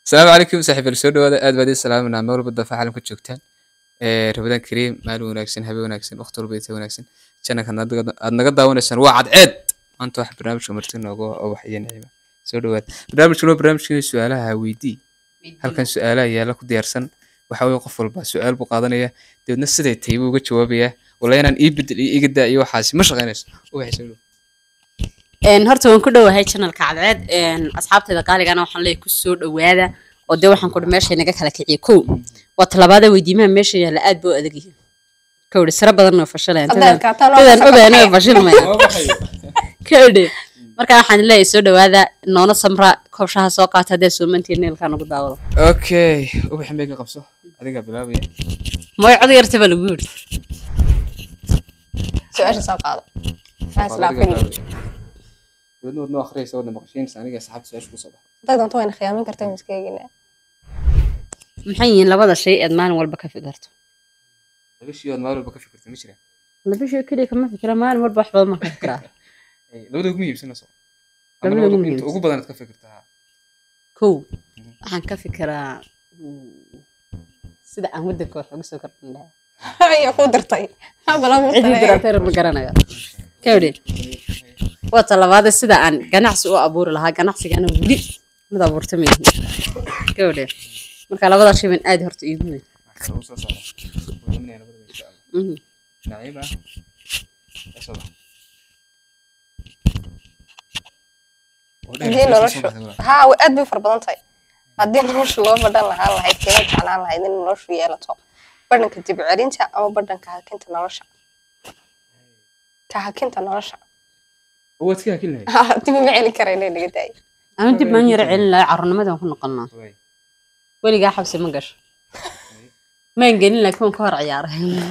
asalaamu calaykum saaxiibayaal soo dhawaada aad baad ii salaaminaa meel walba daafaha caalamka joogtaan ee rabadaan kariim maalin wanaagsan habeen wanaagsan waqti walba inta wanaagsan channelka aad naga daawanaysaan waa cadceed maanta wax barnaamijka marti nooga oo wax iyo nicima soo dhawaad barnaamijkan waa barnaamijkii su-aalaha weydii halkan su-aalaha yaala ku diyaarsan waxa weye qof walba su-aal buu qaadanaya dabeedna siday tahay buu uga jawaabayaa wala inaan ii bedel iyo iga daa iyo waxaasi ma shaqaynayso ubaxay soo dhaw Een, horta waan ku dhowahay channelka cadceed een, asxaabtayda qaaligana waxaan leeyahay ku soo dhowaada oo dee waxaan kudhi meesha naga kala kiciye kow waa talabaada weydiimaha meesha yaalla aad buu adag yihiin kawdhi sira badan oo fashalayaan Haddaad dadaan kaataan waa dadaan ka ogaana baxaya. fashilmayaan kawdhi marka waxaan leeyahay soo dhowaada noona samra koobshaha soo qaata haddee soomantiin neelkaa nagu daawado okay ubaxin bay ka qabso adigaa bilaabaya mooy cod yarta baa lagu yidhi su-aasha soo qaado Maxaa islaafin? dabeedna wadnoo akhriyaysa wadna maqashiinaysa aniga asxaabta su-aasha kusoo baxa Haddaad doonto wayna khiyaamin kartaa miska eegina maxay yihiin labada shay eed maalin walba ka fikirto laba shii ood maalin walba ka fikirta ma jiraan laba shay keliya kama fikira maalin walba wax badan ma ka fikiraa Ay, labada ugu muhiimsanayso Labada labada ugu ugu muhiimsan. ugu badanaad ka fikirtaa kow waxaan ka fikiraa mm, sida aan wadanka wax uga soo kordhin lahaa ayaa ku dirtay maxaa balan cidii dirateer ma garanayo kawdhi waa talabaade sida aan ganacsi u abuuri lahaa ganacsigana weli mid abuurta ma yihin kawdhi marka labada shay baan aad horta iigu weyn Waxaa ugu soo socda wadaminaya labadaba insha allah Mhm. naciib ah ka soo baxa Oo dheer, haddii soo noloshu baxda walaal. haa way aad bay u fara badan tahay haddii noloshu loo badhan lahaan lahayd kila jeclaan lahayd in noloshu yeelato badhanka dib celinta ama badhanka hakinta nolosha ka hakinta nolosha Oo waad ka hakin lahayd Haa, dib uma celin karayna naga daayay ama dib maan yara celin lahaa carruurnimadaan ku noqonnaa Waay. weligaa xabsi ma gasho maan gelin laakiin waan ka hor ciyaaray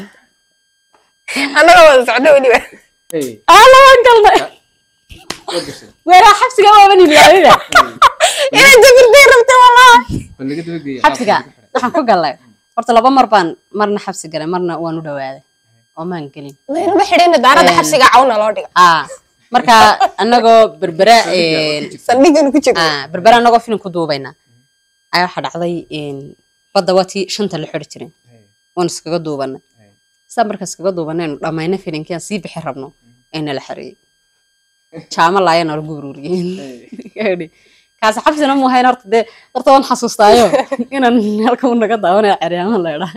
annaga wada socdo weliba Hey, ala waan galnay waad gashay. weeraa xabsiga waaban ilaaliba inaad jabirtay rabta walaa Bal laga daba geeya. xabsiga waxaan ku galnay horta laba mar baan marna xabsi galay marna waan u dhawaaday oo maan gelin laynama xidhina daaradda Een. xabsiga cawna loo dhiga aa marka anagoo berbera saldhigan ku jiro aa berbera anagoo filim ku duubayna ayaa waxaa dhacday een, badda watii shanta la xiri jiray Hey, waan iskaga duubanay hey. saa marka iskaga duubanaynu dhammayna filimkii aan sii bixi rabno ayna la xareeyey jaamo laayana lagu ururiyey kaasi xabsina mu hayn horta dee horta waan xasuustaayo inaan halka u naga daawanaya ceryaama leedhaa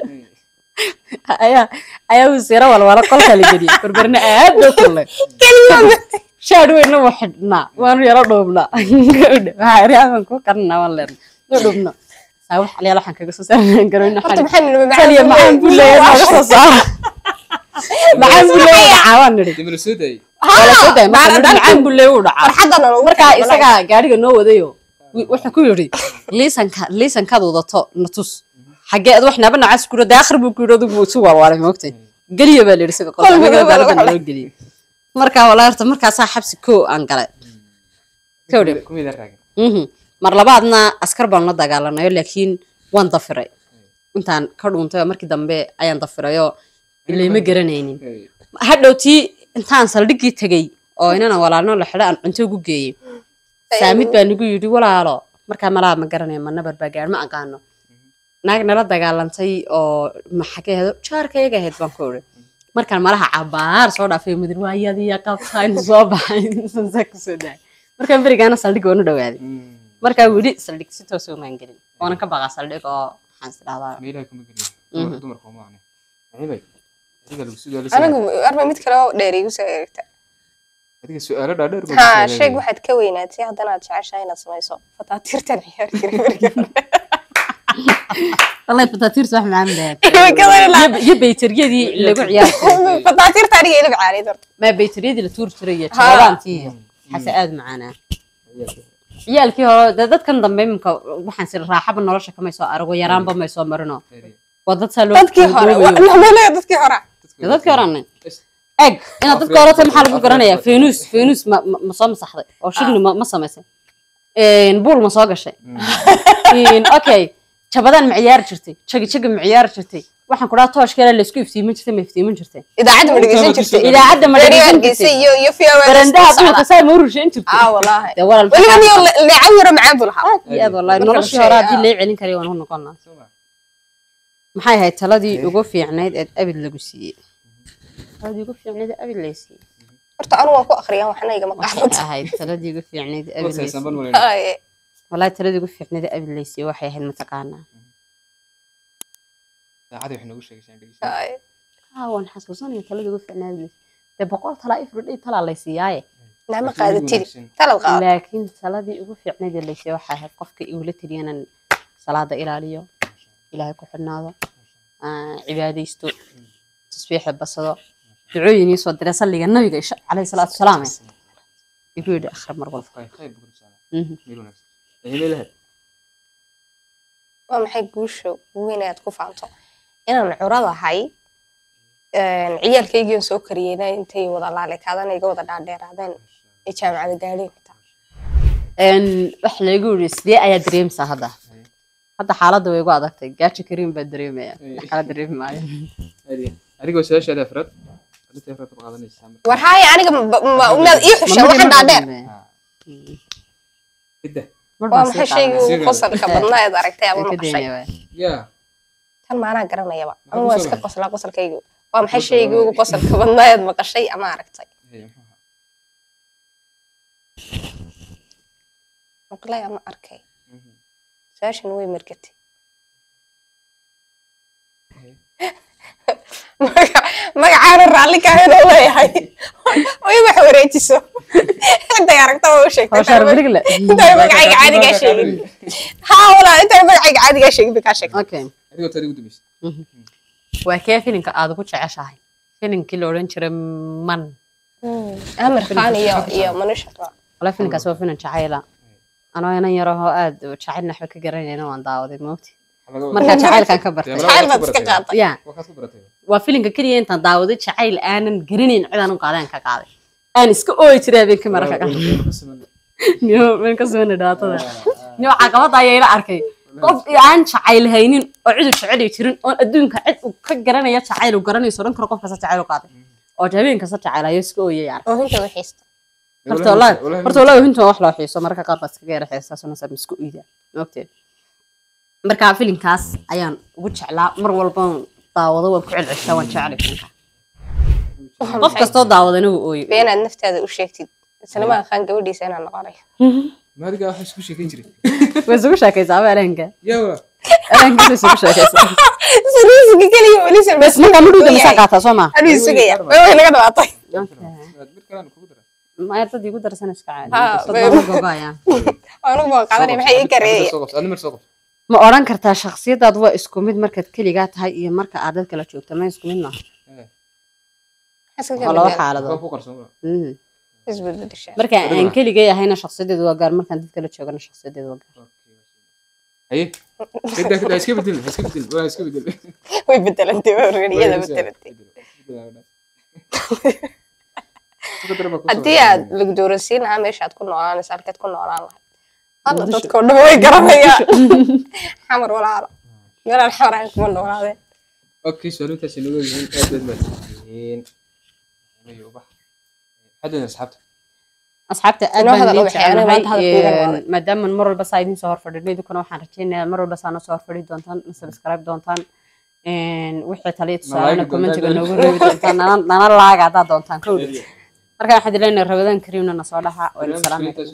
ayaa ayaa wasiiro walwala qolka la geliyey berberna aad boo kullay shaadh weynna waa xidhnaa waanu yaro dhuubnaa waxaa eryaaman ku karnaa waan leerna no dhuubno saa wax alyaal waxaan kaga soo saarnaan garoyna horta maxaa nidhi taliya macaan buu leeyahay naga soo saara macaan buu leeyahay dhacaa waan nidhi Dib la soo daayay. wala soo daay marka nidhi macaan buu leeyahay u dhacaa farxadana lagu markaa isagaa gaariga noo wadayo wi- wuxuu ku yidhi liisanka liisankaad wadato na tus xagee ad wax naaba nacaas ku yidhi aakhir buu ku yidhi adigu isu walwaalay moogtay geliya baa la yidhi isaga qolka Qalbiga aniga waa gaalada lagu naloo geliyey markaa walaa horta markaasaa xabsi koo aan galay kawdhe Kuma ila raagin. Mhm. mar labaadna askar baan la dagaalanayo laakiin waan dafiray intaan ka dhuuntay oo markii dambe ayaan dafirayoo ilayma garanaynin Hey, hadhowtii intaan saldhiggii tegey oo inana walaalno la xidho aan cunto ugu geeyey saamid baa nagu yidhi walaalo markaa malaa ma garanaya ma nabar baa gaar ma aqaano naag nala dagaalantay oo maxagee ahayd jaarkayaga ahayd baan ku idhi markaan malaha cabaar soo dhaafay mudir waayadiya qabtaa inuu soo baxay saa kusoo daay markaan berigaana saldhig waan u dhawaaday mm, markaa weli saldhig si toos umaan gelin waanan ka baqaa saldhig oo waxaan is dhahdaa ma ilaahay kuma geliyo. Mhm. Dumar- dumarka uma ahne. Naciibay, adiga lagu soo daalisay. anigu arba mid kale oo dheer igu soo eegta Adiga su'aalo dhaadheer baa haa ku soo sheeg daayay. waxaad ka weynaatay haddana aad jeceshahay inaad samayso fataatiirtan ciyaari jiray beriga wallahi fataatiirta wax macaan baa Way ka weynaatay. iyo baytariyadii lagu ciyaari jiray fataatiirta aniga ilib caanid horta ما بيتريدي لتور تريا ها. جبلانتي حتى آد معانا ciyaalkii hore dee dadkan dambe iminka waxaan sir raaxaba nolosha kamay soo arago yaraanba may soo marino Hey, waa dad saa loo dadkii hore namaleeya dadkii hore Dee dadkii hore anan Is- eg inaad dadka hore tahay maxaa lagu garanayaa fenus fenus ma ma- ma soo masaxday oo shirni ma ma samaysay buul ma soo gashay okay jabadaan ma ciyaari jirtay jagi jagi ma ciyaari jirtay waxaan ku dhaha tooshkeela laysku iftiimin jirtay ma iftiimin jirtay idaacadda ma dhegeysan jirtay idaacadda ma Radio dhegeysan Hargeysa jirtay iyo iyo fiyawa barandaha duulka saa ma u rusheyn jirtay ah wallaahi dee walaal weliba niyo leecan yaro macaan buu lahaa aad iyo aad wallahi Marka la noloshii hore haddii sheego, lee celin karayo waan u noqon lahaa maxay ahayd taladii ugu fiicnayd ee abid lagu siiyey taladii ugu fiicnayd ee abid lay siiyey horta anu waan ku akhriyaan waxna igama waxay qaadanta ahayd taladii ugu fiicnayd ee abid lay siiyey Haye. wallahi taladii ugu fiicnayd ee abid lay siiyey waxay ahayd mataqaanaa Haye. haa waan xasuusanaya taladii ugu fiicnayd abid lay siiyey dee boqol talaa ifridhay talaa lay siiyaaye nama qaadatidi talad qaado laakiin taladii ugu fiicnayd ee lay siiyey waxay ahayd qofka igula taliyanan salaada ilaaliyo ilaahay ku xidhnaado aan cibaadaysto tasbiixda basado ducooyin ii soo diray salliga nabiga isha calayhi salaatu wasalaam igu yidhi akhri mar walba Mhm. waa maxay guusha weyn aad ku faanto inaan curadahay ciyaalkaygiion soo kariyeyna intay wada laalekaadana iga wada dhaadheeraadeen ee jaamacada gaadheen xitaa Een, wax laygu yidhi sidee ayaa dareemsaa hadda hadda xaaladda way igu adagtay gaajo kariim baa dareemaya wax kala dareemi maayo adigoo su-aashaada afraad arrinta afraad baad qaadanaysaa marka. war haye aniga ma- ma- maad ii xushaan waxaan dhaadheer Hidda. waa maxay shaygii ugu qosalka badnaa eed aragtay ama ka maqashay daynaya yaa tan maanaa garanayaba Maxaa ama ku waa soo iska baxay? qoslaa qosalkaygu waa maxay shaygii ugu qosalka badnaa eed maqashay ama aragtay Hey, muxuu ahaa? maqlay ama arkay Mhm. su-aashan way margatay Hey. Magaca- magacaana raalli kaahayna leeyahay way wax wareejiso intay aragta waa u sheegtay hawshaar berigle intay magacayga caadigaa sheegin haa walaa intay magacayga caadigaa sheegin bay kaa sheegtay okay adigoo tadi ugu dambaysa waa kee filinka aad ugu jeceshahay filinkii la odhan jiray man amir khan iyo iyo manusha wala filinkaas waa filin jacayla anoo inan yarahoo aad jacayl naxba ka garanayna waan daawaday moogti markaa jacaylkan ka bartay jacayl baad iska qaaday ya Waxaad ku baratay. waa filinka keliya intaan daawaday jacayl aanan garanayn cidaan u qaadeen ka qaaday aan iska ooyi jiray habeenkii mararka qaar niyo meel ka soo dhaatada niyo caqabada ayaa ila arkay qof aan jacayl haynin oo cid u jecel jirin oon adduunka cid uu ka garanaya jacayl uu garanayso dhan karo qof kasta jacayl u qaaday oo habeen kasta jacayl ayo iska ooyay yani oo hinta wixiista horta wallahi horta wallahi hinta wax loo xiiso mararka qaar baa iskaga yara xiisaa soo nasab isku iida moogtee marka filinkaas ayaan ugu jeclaa mar walba daawado waan ku celceshaa waan jeclay filinka qof kastoo daawadana wuu ooyo beenaad naftaada u sheegtid isla ma aqaan gabadhiisa inaan noqonayo maadiga waxa isku sheekayn jiray way isugu sheekaysaa ama elenka yaa waa elenkiisa isugu sheekaysaa saliisiga keliya weli bes markaa mudhuuda masaa qaataa soo maa anuu sugaya way way naga dhawaatay mid kalena kugu dara maya dad igu darsan iska caadi Ha, dad bay- lama gogoayaan anugu baan qaadanaya maxay ii kareeyay soo qabso adna mar soo qabso ma odhan kartaa shakhsiyadaad waa isku mid markaad keligaa tahay iyo marka aad dad kala joogto ma isku mid maaha waa laba waa xaaladood ku qarsoon Mhm. isbedbedesha marka aan keligay ahayna shakhsiyadeedu waa gaar markaan dad kala joogana shakhsiyadeedu waa gaar haye hidda hidda iska bedel iska bedel waa iska bedel way bedelantay waa reeriyada bedelantay haddii aad lugdooransiin lahaa meeshaad ku noolaanaysa halkeed ku noolaan lahayd alla Muqdisho. dadkao dhan way garanayaan xamar walaalo meelaan xamar ahayn kuma noolaadeen okay su'aalintaas inoo yihiin aad baad mahadsantihiin Ay, ubax xaddan asxaabta asxaabta aad Inoo baan hadal idiin ubaxay, aniga maanta hadal jecelahay kuugan Een, waaday. maadaama mar walba saa idiin soo horfadhino idinkuna waxaan rajaynayaa mar walba saa noo soo horfadhi doontaan na subscribe doontaan Een, wixii taliya tusaalena doontaan, commentiga dad. noogu reebi doontaan nana nana laaga haddaad doontaan kowdhi marka waxaan idin leenahay rabadaan kariimna na soo dhaxa wayna salaamay barnaamijka